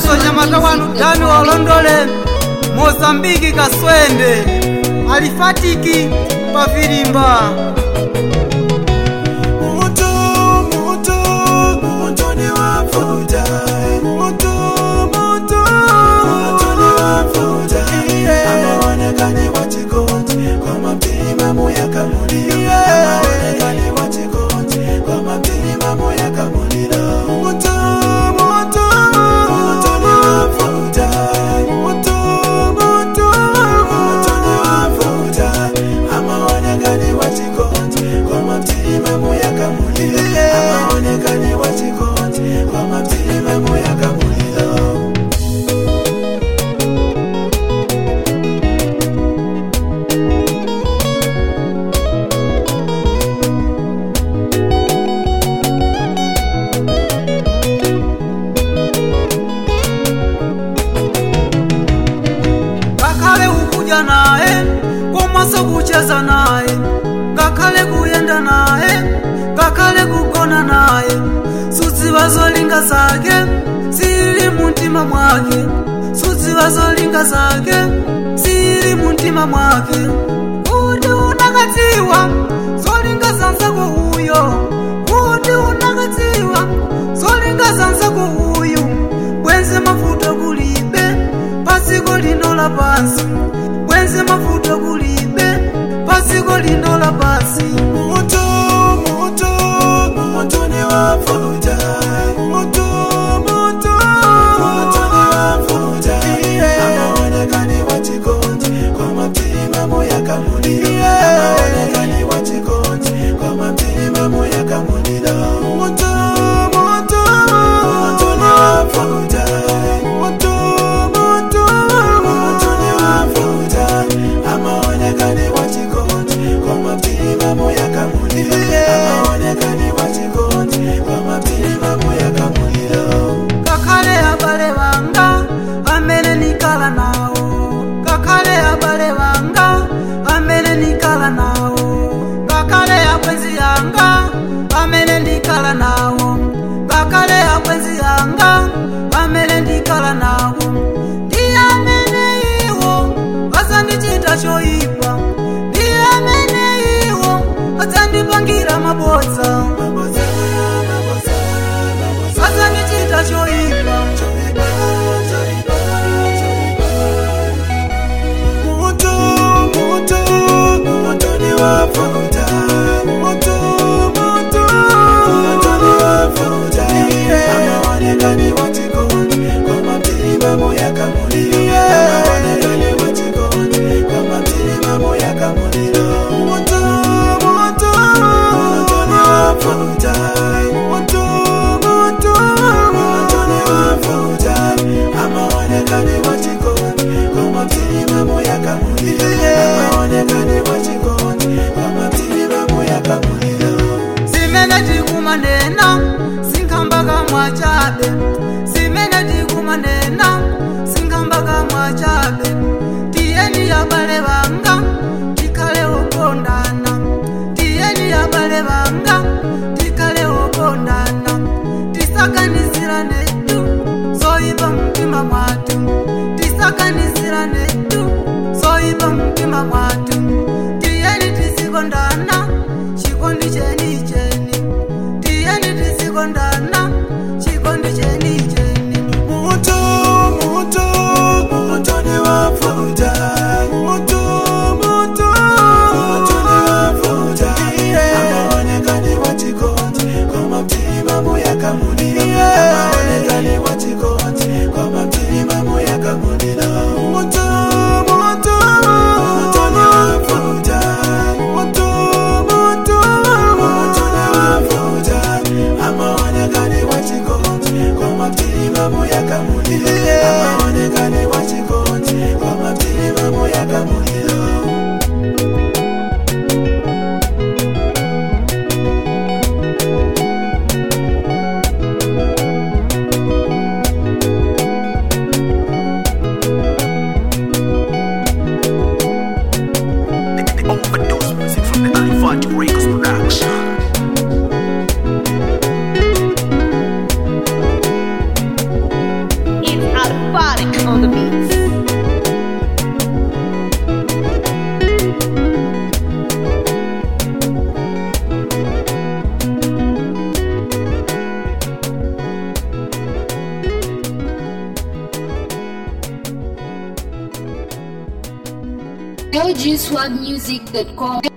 komanso nyamata wanu dani walondole mozambiki kaswende alifatiki pavilimba Mutu, mutu, mutu ni wafuta. Mutu, mutu, mutu ni wafuta. Amaonekane wachikondi kwa mapima muyaka muliro. Amaonekane wachikondi kwa mapima muyaka muliro. Mutu, mutu, mutu ni wafuta. Mutu, mutu, mutu ni wafuta. Amaonekane wachikondi kwa mapima muyaka muliro. Amaonekane wachikondi kwa mapima muyaka muliro. ngakhale ukuja naye komanso kucheza naye ngakhale kuyenda naye ngakhale kugona naye sudziwa zolinga zake zili muntima mwake sudziwa zolinga zake zili muntima mwake kuti unakadziwa zolinga zanzako uyo kuti unakadziwa zolinga zanzako uyu bwenze mavuto kulibe pasiko lino la pansi bwenze mavuto kulibe pasiko lino la pansi Mutu, mutu, mutu ni wafuta. Mutu, mutu, mutu ni wafuta. Amaonekane wachikondi kwa mapima muyaka muliro. Amaonekane wachikondi kwa mapima muyaka muliro. Mutu, mutu, mutu ni wafuta. Mutu, mutu, mutu ni wafuta. Amaonekane wachikondi kwa mapima muyaka muliro. Amaonekane wachikondi kwa mapima muyaka muliro. ngakhale abale banga amene nikala nawo ngakhale abale banga amene nikala nawo ngakhale abwenzi yanga amene ndikala nawo ngakhale abwenzi yanga amene ndikala nawo ndiye amene iwo azandichita choyipa ndiye amene iwo azandipangira mabodza azandichita choyipa Mutu, mutu, mutu ni wafuta. Mutu, mutu, mutu ni wafuta. Amaonekane wachikondi kwa mapima muyaka muliro. Amaonekane wachikondi kwa mapima muyaka muliro. Mutu, mutu, mutu ni wafuta. Mutu, mutu, mutu ni wafuta. Amaonekane wachikondi kwa mapima muyaka muliro. Amaonekane wachikondi kwa mapima muyaka muliro. zimene tikumanena sinkhambaka mwachabe zimene tikumanena sinkhambaka mwachabe tiyeni abale banga tikhale okondana tiyeni abale banga tikhale okondana tisaganizirane tu zoyipa mtima mwathu tisaganizirane tu zoyipa mtima mwathu tiyeni tisikondana chikondi cheni cheni tiyeni tisikondana chikondi cheni cheni Mutu, mutu, mutu ni wafuta. Mutu, mutu, mutu ni wafuta. Amaonekane wachikondi kwa mapima muyaka muliro. Amaonekane wachikondi kwa mapima muyaka muliro. Mutu, mutu, mutu ni wafuta. Mutu, mutu, mutu ni wafuta. Amaonekane wachikondi kwa mapima muyaka muliro. Amaonekane wachikondi kwa mapima muyaka muliro. The, the overdose music from the Alifat Records production. It's Alphatic on the beats. LGSwagmusic.com